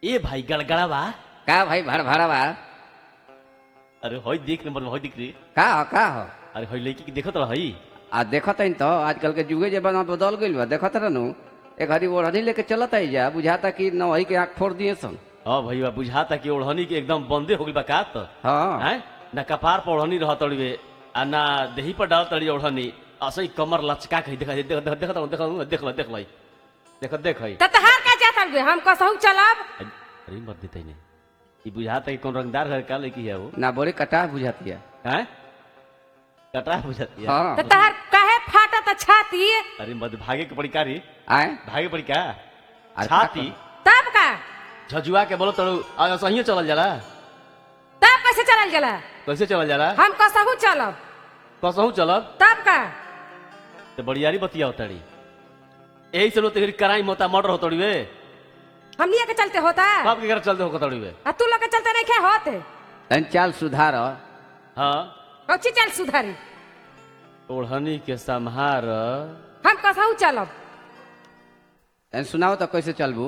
ए भाई गड़गड़ा बा का भाई भर भरा बा अरे होई देख नंबर में होई दिख रही का हो का हो अरे होई लड़की के देखत रही आ देखत हईन तो आजकल के जुगे जमाना बदल गइल बा देखत रहनु एक हरी ओढ़नी लेके चलत आई जा बुझाता कि नवही के आंख फोड़ दिए सन हाँ भैया बुझाता कि ओढ़नी के एकदम बंदे हो गई बा का तो हाँ हैं ना कपार पर ओढ़नी रह तड़िए आ ना देही पर डाल तड़ी ओढ़नी असई कमर लचका के देखा देख देख देख देख देख देख देख लई देख देख हई त तहार का जाता हुए हम कसहु चलब अरे मत देते नहीं ई बुझाता कि कौन रंगदार घर का लड़की है वो ना बड़े कटा बुझाती है हैं कटरा बुझाती है हाँ त तहार काहे फाटत छाती अरे मत भागे के पड़ी कारी आए भागे पड़ी का अरे छाती तब का झजुआ के बोलो तड़ू आ सही चलल जाला तब कैसे चलल गेला कैसे चलल जाला हम कसहु चलब कसहू चलब तब का तो बड़ियारी बतिया होताड़ी यही से लोग कराई मोता मर्डर होतड़ी वे हमनिया के चलते होता बाप के घर चलते हो कतड़ी वे आ तू लोग के चलते नहीं खे होते तन चाल सुधार हाँ कौची चल सुधारी ओढ़नी के संहार हम कसहु चलब तन सुनाओ तो कैसे चलबू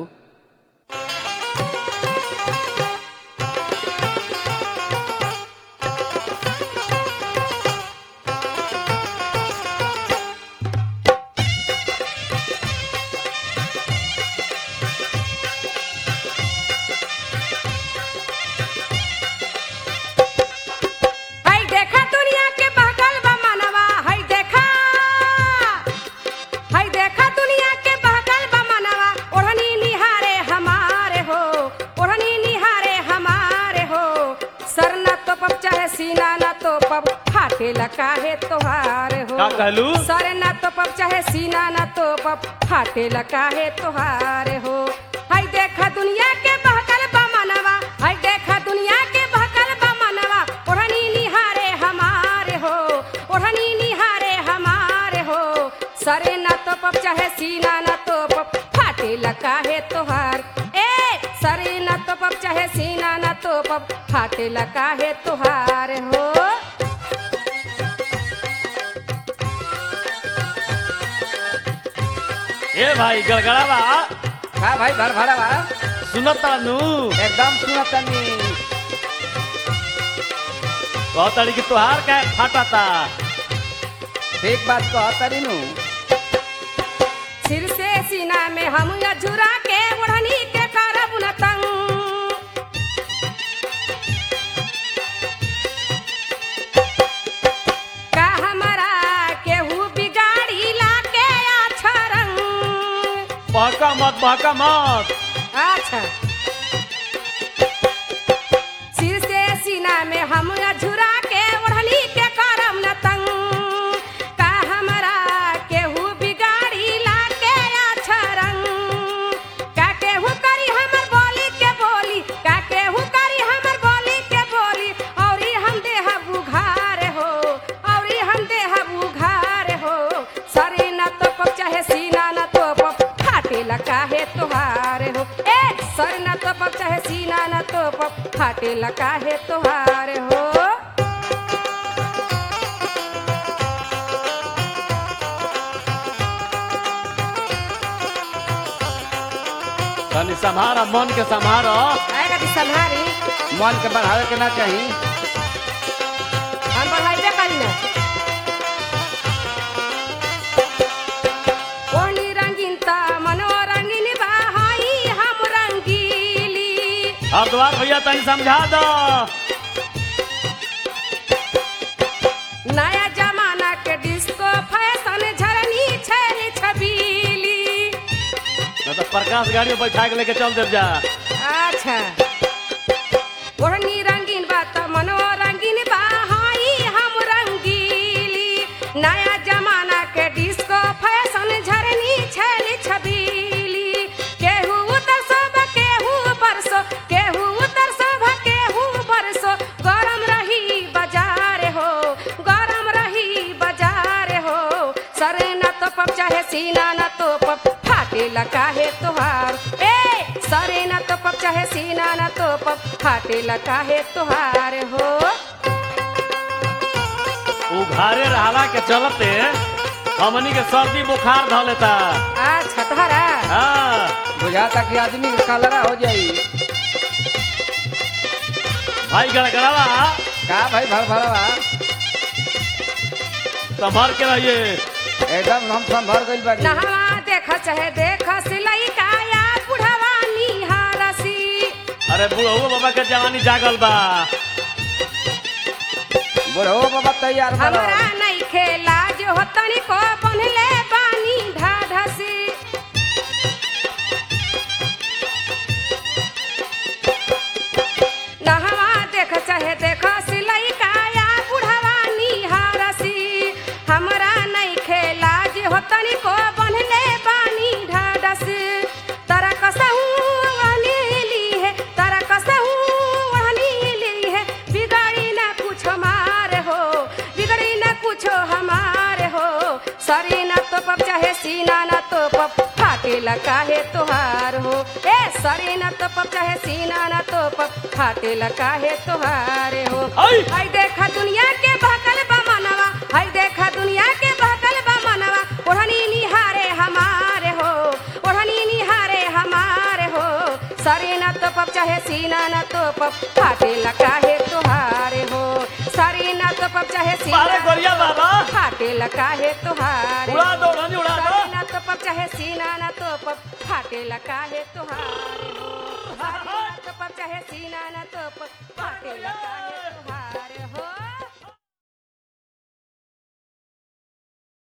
हई देखा दुनिया के बहकल बा मनवा हई देखा हई देखा दुनिया के बहकल बा मनवा ओढ़नी निहारे हमारे हो ओढ़नी निहारे हमारे हो सर न तो पब चाहे सीना न तो पब फाटे लकाहे तोहार हो का कहलू? सर न तो पब चाहे सीना न तो पब फाटे लकाहे तोहार हो हई देखा दुनिया के बहकल बा मनवा हई देखा दुनिया के बहकल बा मनवा ओढ़नी निहारे हमारे हो ओढ़नी निहारे हमारे हो सरे न तो पप चाहे सीना न तो पप फाटे लकाहे तोहार ए सरे न तो पप चाहे सीना न तो पप फाटे लकाहे तोहार हो ए भाई गड़गड़ा बा का भाई भर भरा बा सुनत नु एकदम सुनत तनी कहतड़ी कि तोहार का फाटाता ठीक बात कह तरी नु सिर से सीना में हम झुरा के ओढ़नी के करब न तंग का हमरा केहू बिगाड़ी ला के अच्छा रंग बहका मत बहका मत अच्छा सिर से सीना में हम झुरा के ओढ़नी के करम न तंग का हमरा केहू बिगाड़ी ला के अच्छा रंग का केहू करी हमर बोली के बोली का केहू करी हमर बोली के बोली औरी हम देह बुघार हो औरी हम देह बुघार हो सरे न तो पप चाहे सीना न तो पप फाटे लकाहे तोहार हो ए सर न तो पप चाहे सीना न तो पप फाटे लकाहे तोहार हो तनी संभारा मन के संभारा आएगा दी संहारी मन के बढ़ावे के ना चाही हम बढ़ाइबे करी ना ओनी रंगीनता मनो रंगीन बा हाई हम रंगीली अब द्वार भैया तनी समझा दो नया जमाना के डिस्को फैशन झरनी छैली छबीली न तो प्रकाश गाड़ी में बैठा के लेके चल देव जा अच्छा ओढ़नी रंगीन बा त मनो रंगीन बा हाई हम रंगीली नया जमाना के डिस्को फैशन झरनी छैली छबीली केहू उतर सब केहू बरसो केहू उतर सब केहू बरसो गरम रही बाजार हो गरम रही बाजार हो सरे न तो पप चाहे सीना न तो पप फाटे लकाहे तोहार ए सरे न तो पप चाहे सीना न तो पप फाटे लकाहे तोहार हो उघारे रहला के चलते हमनी के सर्दी बुखार ध लेता आ छतहरा हाँ बुझाता कि आदमी के कलरा हो जाई भाई गड़गड़ावा का भाई भर भरवा संभाल के रहिए एकदम हम संभर गइल बानी नहवा देख चाहे देख सिलाई काया बुढ़वा निहारसी अरे बुढ़ऊ बाबा के जवानी जागल बा बुढ़ो बाबा तैयार भरो हमरा नहीं खेला जो हो तनिको बनले पानी ढाढसी नहवा देख चाहे देख सिलाई काया बुढ़वा निहारसी हमरा नहीं खेला जे हो तनिको बनले पानी ढाढसी तरा कसहू ली है तरा कसहू ली है बिगड़ी ना कुछ हमार हो बिगड़ी ना कुछ हमार हो सरी ना तो पप चाहे सीना ना तो पप फाटेला काहे तोहार हो ए सरी ना तो पप चाहे सीना ना तो पप फाटेला काहे तोहार हो आई! हाय देखा दुनिया के बहकल बा मनवा हाय देखा दुनिया के बहकल बा मनवा ओढ़नी निहारे हमारे हो ओढ़नी निहारे हमारे हो सरी ना तो पप चाहे सीना ना तो पप फाटेला काहे तोहारे हो सरी ना तो पप चाहे सीना अरे गोरिया बाबा फाटेला काहे तोहारे उड़ा दो रानी उड़ा दो सरी ना तो पप चाहे सीना ना तो पप फाटेला काहे तोहारे हो सरी ना तो पप चाहे सीना ना तो पप फाटेला काहे तोहारे